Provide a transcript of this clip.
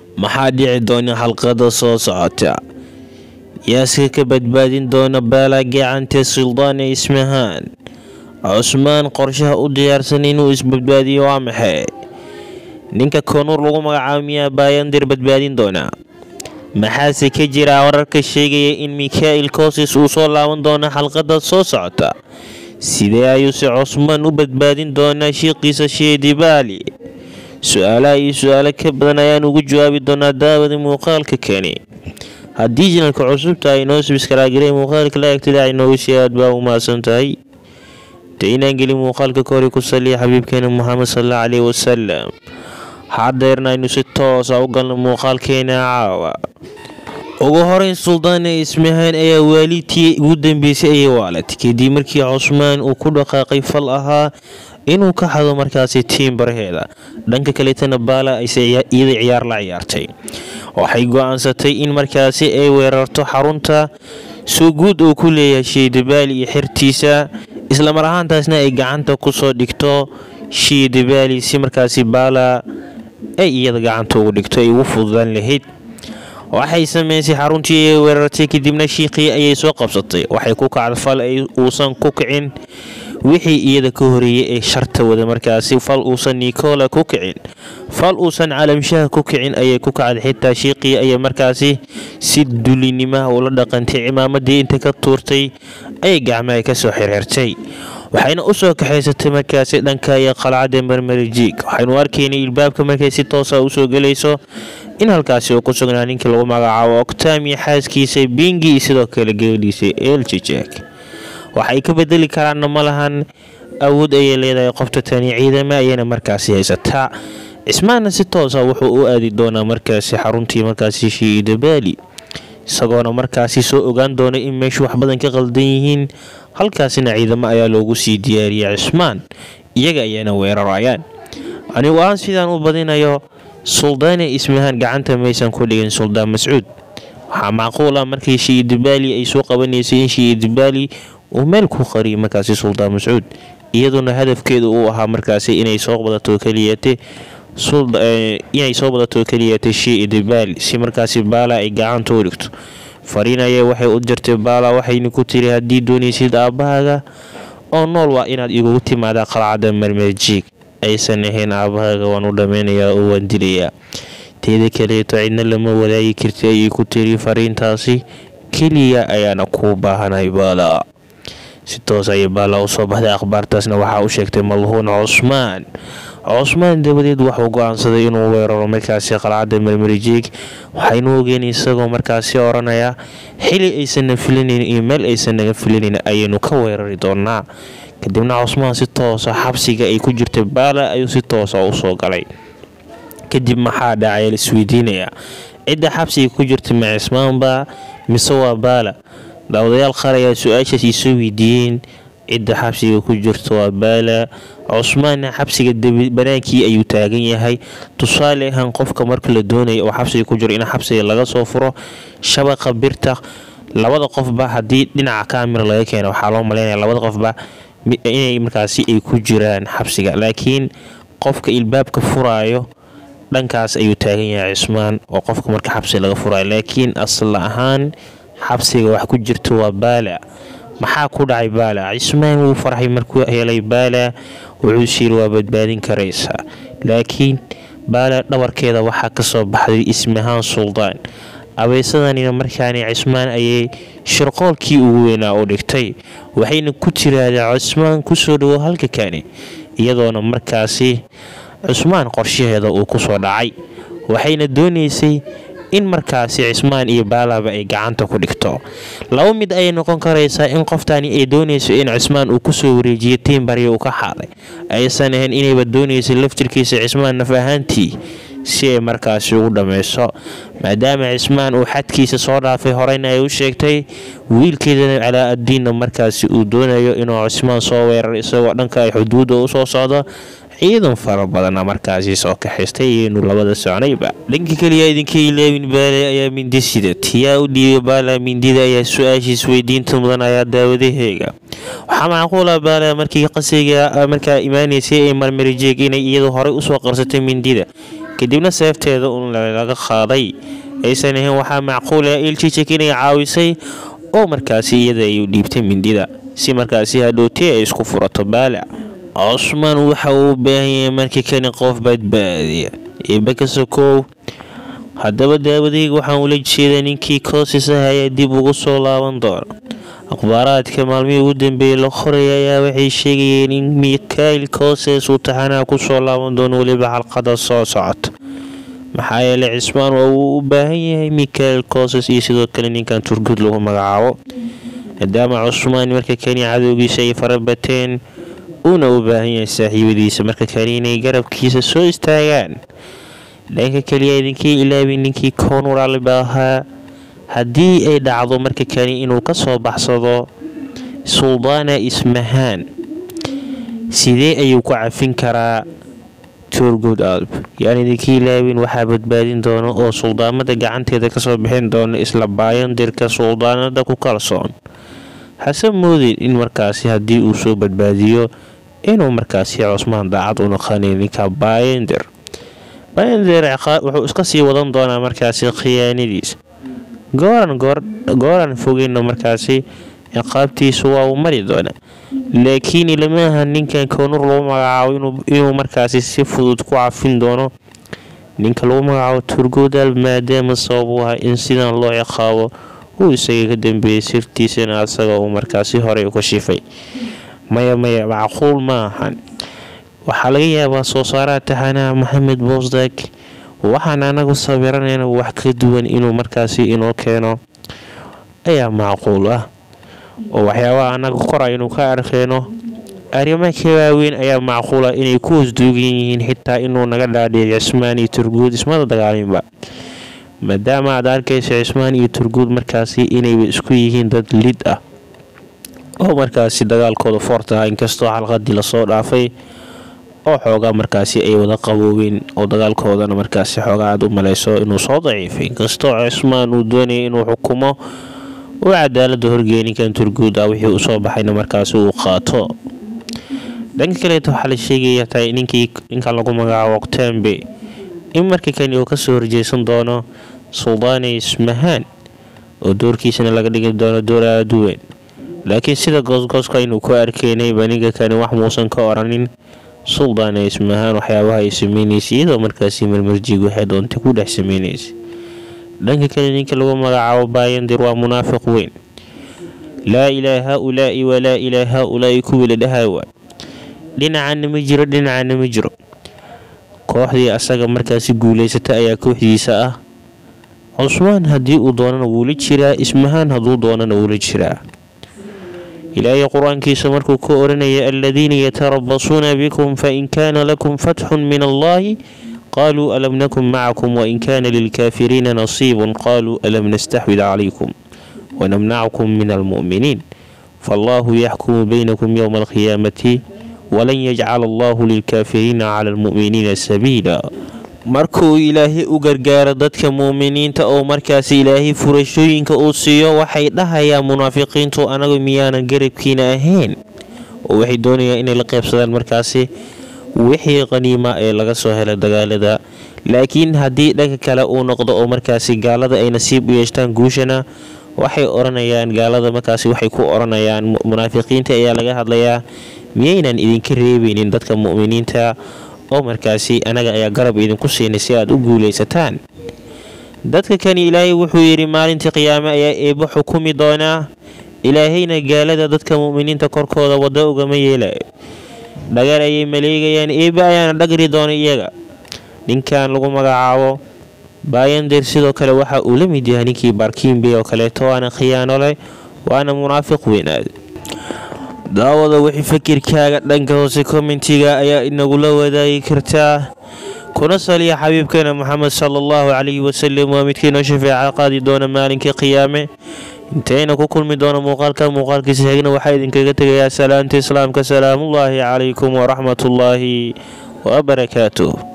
maxaa dhici doona xalqada soo socota yaaska ka badbaadin doona baala gacanta suldaane ismahaan cusmaan qorshaha u diyaarsan inuu isbadbaadiyo waa maxay ninka koonur lagu magacaabo miyaa baayandir badbaadin doona maxaase ka jira wararka sheegaya in mikhail kosis uu soo laaban doono xalqada soo socota sidee ayuuse cusmaan u badbaadin doonaa shiiqiisa sheedibaali su-aalaha iyo su-aalo ka badan ayaan ugu jawaabi doonaa daawada muuqaalka keni haddii janalka cusubta ay noo subskaraagareen muuqaalka la egtada ay noogu sii aad baa u mahadsan tahay de inaan gelin muuqaalka ka hore ku saliya xabiibkeena moxamed salalla caleyhi wasalam haddeerna aynu si toosa u galno muuqaalkeena caawa ugu horeyn suldaane ismahaan ayaa waalidtii ugu dambeysay ayay waalatay kadib markii cusmaan uu ku dhaqaaqay fal ahaa inuu ka xado markaasi tiim baraheeda dhanka kaleetana baala ayse iyada ciyaar la ciyaartay waxay go-aansatay in markaasi ay weerarto xarunta soo guud uu ku leeyahay shiidabaali iyo xertiisa islamar ahaantaasna ay gacanta kusoo dhigto shiidabaali si markaasi baala ay iyada gacanta ugu dhigto ay ugu fududaan lahayd waxay sameysay xaruntii ay weerartay kadibna shiiqii ayay soo qabsatay waxay ku kacda fal ay uusan ku kicin wixii iyada ka horeeyay ee sharta wada markaasi fal uusan nicola ku kicin fal uusan calamshaha ku kicin ayay ku kacday xitaa shiiqii ayay markaasi si dulinimaha ula dhaqantay cimaamadii inta ka tuurtay ayay gacmaha kasoo xirxirtay waxayna usoo kaxaysatay markaasi dhanka iyo qalcadda marmarijiig waxaynu arkaynay ilbaabka markay si toosa usoo gelayso in halkaasi uu ku sugnaa ninkii lagu magacaabo octamiya xaaskiisa bingi iyo sidoo kale gabadhiisa eljijek waxay ka bedeli karaanna ma lahan awood ayay leedahay qofta tani ciidama ayayna markaasi haysataa cismaanna si toosa wuxuu u aadi doonaa markaasi xaruntii markaasi shiidabaali isagoona markaasi soo ogaan doona in meeshu wax badan ka qaldan yihiin halkaasina ciidamo ayaa loogu sii diyaariyay cismaan iyaga ayaana weerarayaan anigu aan sidaan u badinayo suldaane ismahaan gacanta maysan ku dhigin suldaan mascuud waxaa macquul ah markii shiidabaali ay soo qabanaysay in shiidabaali uu meel ku qariyay markaasi suldaan mascuud iyaduna hadafkeedu uu ahaa markaasi inay soo badato keliyate inay soo badato keliyata shiidabaali si markaasi baala ay gacanta u dhigto fariinaya waxay u jirtay baala waxayna ku tiri haddii doonaysid aabbahaaga oo nool waa inaad igugu timaadaa qalcadda marmerjiig aysan ahayn aabbahaaga waan u dhammaynayaa oo waan dilayaa teeda kaleeto cidna lama wadaagi karti ayay ku tiri fariintaasi keliya ayaana kuu baahanay baala si toos ayay baala usoo baxday akhbaartaasna waxaa u sheegtay malhuun cusmaan cusmaan dabadeed wuxuu go-aansaday inuu weeraro markaasi qalcadda marmarijiig waxaynu ogeen isagoo markaasi oranaya xili aysanna filinayn iyo meel aysan naga filinayn ayaynu ka weerari doonaa kadibna cusmaan si toosa xabsiga ay ku jirtay baala ayuu si toosa usoo galay kadib maxaa dhacay laisweydiinayaa cidda xabsiga ku jirta ma cismaanba mise waa baala daawadayaal qaar ayaa su-aashaas iisoo weydiiyeen cidda xabsiga ku jirta waa baala cusmaanna xabsiga banaankii ayuu taagan yahay tusaale ahaan qofka marka la doonaya oo xabsiga ku jiro in xabsiga laga soo furo shabaqa birta labada qofba haddii dhinaca kaamira laga keena waxaa loo maleynaya labada qofba inay markaasi ay ku jiraan xabsiga laakiin qofka ilbaabka furaayo dhankaas ayuu taagan yahay cismaan oo qofka marka xabsiga laga furaayo laakiin asal ahaan xabsiga wax ku jirta waa baala maxaa ku dhacay baala cismaan wuu farxay markuu helay baala wuxuu siiri waa badbaadin karaysaa laakiin baala dhabarkeeda waxaa kasoo baxday ismahaan suldaan abeesadanina markaani cismaan ayay shirqoolkii ugu weynaa u dhigtay waxayna ku tiraahdaa cismaan kusoo dhawo halka kani iyadoona markaasi cusmaan qorshaheeda uu kusoo dhacay waxayna doonaysay in markaasi cismaan iyo baalaba ay gacanta ku dhigto laba mid ayay noqon karaysaa in qoftani ay doonayso in cismaan uu kusoo wareejiyo tiimbarya uu ka xaaday aysan ahayn inayba doonaysa laftirkiisa cismaan naf ahaantii si ay markaasi ugu dhammayso maadaama cismaan uu xadkiisa soo dhaafay horeyna ay u sheegtay wiilkeedana calaa addiinna markaasi uu doonayo inuu cismaan soo weerar isagoo dhanka ay xuduudda usoo socdo ciidan fara badana markaasi soo kaxaystay iyaynu labada socnayba dhanka keliya idinka ilaawin baale ayaa mindi sida tiyaa u dhiibay baala mindida ayaa su-aashiis weydiinta mudan ayaa daawadaheega waxaa macquula baala markii qasriga markaa imaanaysay ee marmarijeeg inay iyadu horey usoo qarsatay mindida kadibna seefteeda un laga qaaday aysan ahayn waxaa macquula iljijik inay caawisay oo markaasi iyada ay u dhiibtay mindida si markaasi hadhowtee ay isku furato baalac cusmaan waxa uu u baahan yahay markii kani qof badbaadiya eeba ka sokow haddaba daawadayga waxaan ula jeedaa ninkii koosis ah ayaa dib ugu soo laaban doona akhbaaraadka maalmihii ugu dambeeyey la qoraya ayaa waxay sheegayeen in mikail kooses uu taxanaha kusoo laaban doono weliba xalqada soo socota maxaa yeelay cismaan waa uu u baahan yahay mikail kooses iyo sidoo kale ninkan turgud lagu magacaabo maadaama cusmaan marka kani cadowgiisa ay farabateen uuna u baahan yahay saaxiibadiisa marka kani inay garabkiisa soo istaagaan dhanka keliya idinkii ilaabi ninkii koonuraalba ahaa haddii ay dhacdo marka kani inuu ka soo baxsado suldaana ismahaan sidee ayuu ku cafin karaa tourgood alb yaan idinkii ilaabin waxaa badbaadin doona oo suldaamada gacanteeda kasoo bixin doona isla baayandirka suldaanada ku kalsoon hase moodin in markaasi haddii uu soo badbaadiyo inuu markaasi cusmaan daacad u noqonay ninka baayandir baayandir wuxuu iska sii wadan doonaa markaasi khiyaanadiisa gooran gooran fogeyno markaasi ciqaabtiisu waa uu mari doona laakiin ilamaha ninkan koonur lagu magacaabo inuu markaasi si fudud ku cafin doono ninka lagu magacaabo turgoodal maadaama sabab u ah in sidan loo ciqaabo uu isaga ka dambeeyey sirtiisana asaga uu markaasi horey u ka shifay maya maya macquul ma ahan waxaa laga yaabaa soo saaraha taxanaha maxamed boosdag waxaan anagu sawiranayna wax ka duwan inuu markaasi inoo keeno ayaa macquul ah oo waxyaabaha anaga kora inuu ka arkeyno arrimo ka waaweyn ayaa macquul ah inay ku hoosduugan yihiin xitaa inuu naga dhaadhiyo cismaan iyo turguud ismada dagaalinba maadaama aad arkaysa cismaan iyo turguud markaasi inayba isku yihiin dad lid ah oo markaasi dagaalkooda foorta ah inkastoo xalqadii lasoo dhaafay oo xoogaa markaasi ay wada qaboobeen oo dagaalkoodana markaasi xoogaa aad u maleyso inuu soo daciifay inkastoo cismaan uu doonayay inuu xukumo uu cadaalada horgeeya ninkan turguud ah wixii uu soo baxayna markaasi uu qaato dhanka kaleeta waxaa la sheegaya tahay ninkii ninkan lagu magacaabo oktembe in marka kani uu kasoo horjeesan doono suldaane ismahaan oo doorkiisana laga dhigi doono door aada u weyn laakiin sida goosgooska inuu ku arkeynayba ninka kani wax muusan ka oranin suldaane ismahaan waxyaabaha ay sameynaysa iyadoo markaasi marmarjiig waxay doontay ku dhex sameynaysa dhanka kale ninka lagu magacaabo baayandir waa munaafiq weyn laa ilaa haa-ulaa'i walaa ilaa haa-ulaa'i kuwii la dhahaawa dhinacana ma jiro dhinacana ma jiro kooxdii asaga markaasi guulaysata ayaa kooxdiisa ah cusmaan haddii uu doonana wuula jiraa ismahaan hadduu doonana wuula jiraa ilaahay qur-aankiisa markuu ka oranaya aladiina yatarabasuuna bikum fain kaana lakum fatxun min allahi qaluu alam nakun macakum wain kaana lilkaafiriina nasiibun qaluu alam nastaxwid calaykum wanamnacakum min almu'miniin faallahu yaxkumu baynakum yowma alqiyaamati walan yajcala allahu lilkaafiriina cala almu'miniina sabiila markuu ilaahay u gargaaro dadka muuminiinta oo markaasi ilaahay furashooyinka uu siiyo waxay dhahayaan munaafiqiintu anagu miyaanan garabkiina ahayn oo waxay doonayaan inay la qaybsadaan markaasi wixii qaniima ee laga soo helay dagaalada laakiin haddii dhanka kale uu noqdo oo markaasi gaalada ay nasiib u yeeshtaan guushana waxay oranayaan gaalada markaasi waxay ku oranayaan munaafiqiinta ayaa laga hadlayaa miyaynan idinka reebeynin dadka mu'miniinta oo markaasi anaga ayaa garab idinku siinay si aad u guulaysataan dadka kani ilaahay wuxuu yidhi maalintii qiyaame ayaa eebbo xukumi doonaa ilaahayna gaalada dadka mu'miniinta korkooda waddo ugama yeelayo dhagar ayay maleegayaan eebbe ayaana dhagri doona iyaga ninkan lagu magacaabo baayandir sidoo kale waxa uu la mid yahay ninkii baarkiinbey oo kaleeto waana khiyaano leh waana munaafiq weynaad daawada wixii fakirkaaga dhanka hoose kommentiga ayaa inagula wadaagi kartaa kuna saliya xabiibkeena moxamed sala allahu calayhi wasalam waa midkiinoo shafeeca qaadi doona maalinkai qiyaame intayna ku kulmi doona muuqaalka muuqaalkiisa xigna waxaa idinkaga tegayaa salaanta islaamka salaamullaahi calaykum waraxmatullaahi wabarakaatuh